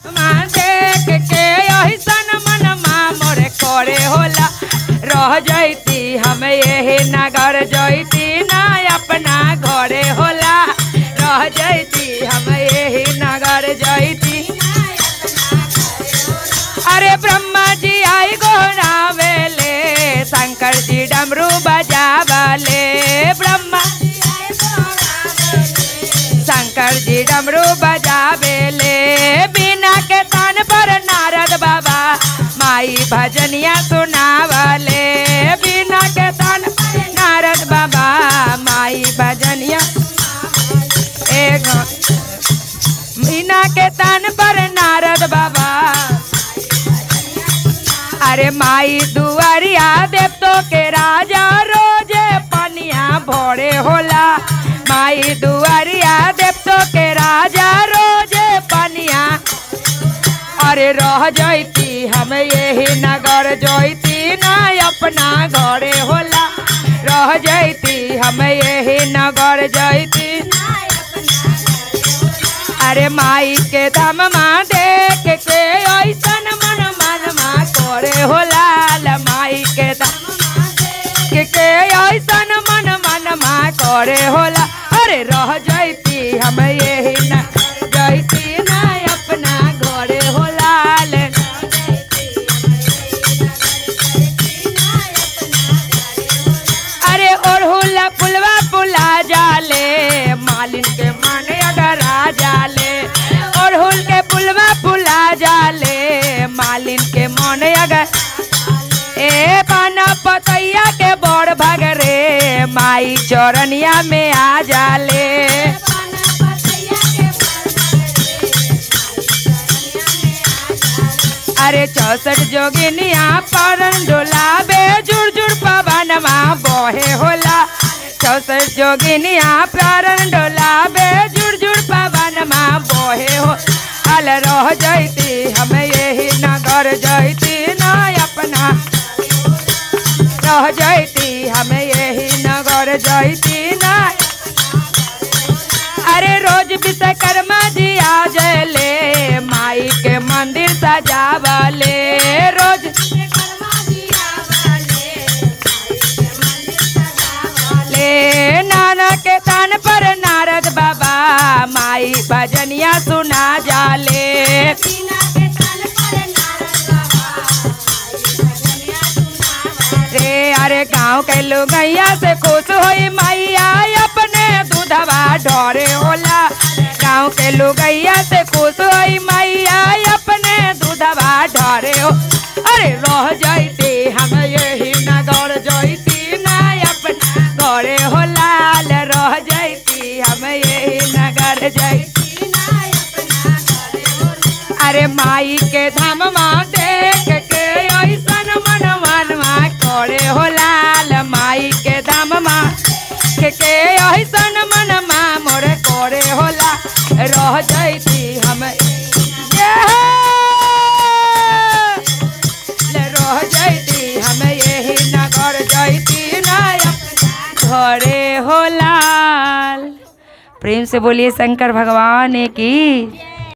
माँ देख के ऐसन मनमा मोरे करे होला रह जैती हम यही नगर जैती ना अपना घरे होला रह जैती हम यही नगर जैती अरे ब्रह्मा जी आई गोरावेले शंकर जी डमरू बजावले ब्रह्मा शंकर जी डमरू बजावेले बिना के तान पर नारद बाबा माई भजनिया सुनावले बिना के तान पर नारद बाबा माई भजनिया एक बिना के तान पर नारद बाबा अरे माई दुआरिया देवतो के राजा रोजे पनिया भोरे होला माई दुआरिया देवतो के राजा रोजे पनिया अरे रह जैती हम यही नगर जैती ना अपना घरे होला रह जैती हम यही नगर जैती अरे माई के दम माँ देख के ऐसन मन मन माँ करे हो लाल माई के दम के के ऐसन मन मन माँ करे होला अरे रह जैती हम यही न जैती ना अपना घरे हो लाल अरे ओढ़ुला पुलवा पुला जाले मालिन के माने अगर आ जाले ओढ़ुल के पुलवा पुला जाले मालिन के माने अगर ए पाना पतैया के बड़ भगरे माई चौरनिया में आ जाले अरे चौसठ जोगिनिया परन डोलाबे जुड़ जुड़ पवनमा बहे होला चौसठ जोगिनिया परन डोलाबे जुड़ जुड़ पवनमा बहे हो अल रह जैती हम यही नगर जैती ना अपना रह जैती हम यही नगर जैती ना अरे रोज विश्वकर्मा जी आ जले माई के मंदिर सजावले रोज ले नाना के तान पर नारद बाबा माई भजनिया सुना जाले रे अरे गाँव के लोगैया से खुश होई मैया अपने दूधवा ढोरे होला गाँव के लोगैया से खुश होई मैया अपने दूधवा ढोरे हो अरे रह जैती हम यही नगर जैती ना अपना घरे हो लाल रह जैती हम यही नगर जैती अरे माई के धाम माँ देख के ऐसन मन मनवा करे हो लाल माई के धाम माँ के के ऐसन मन माँ मोर करे होला रह जैती हम ये ले रह जैती हम यही नगर जैती ना घरे हो लाल प्रेम से बोलिए शंकर भगवान की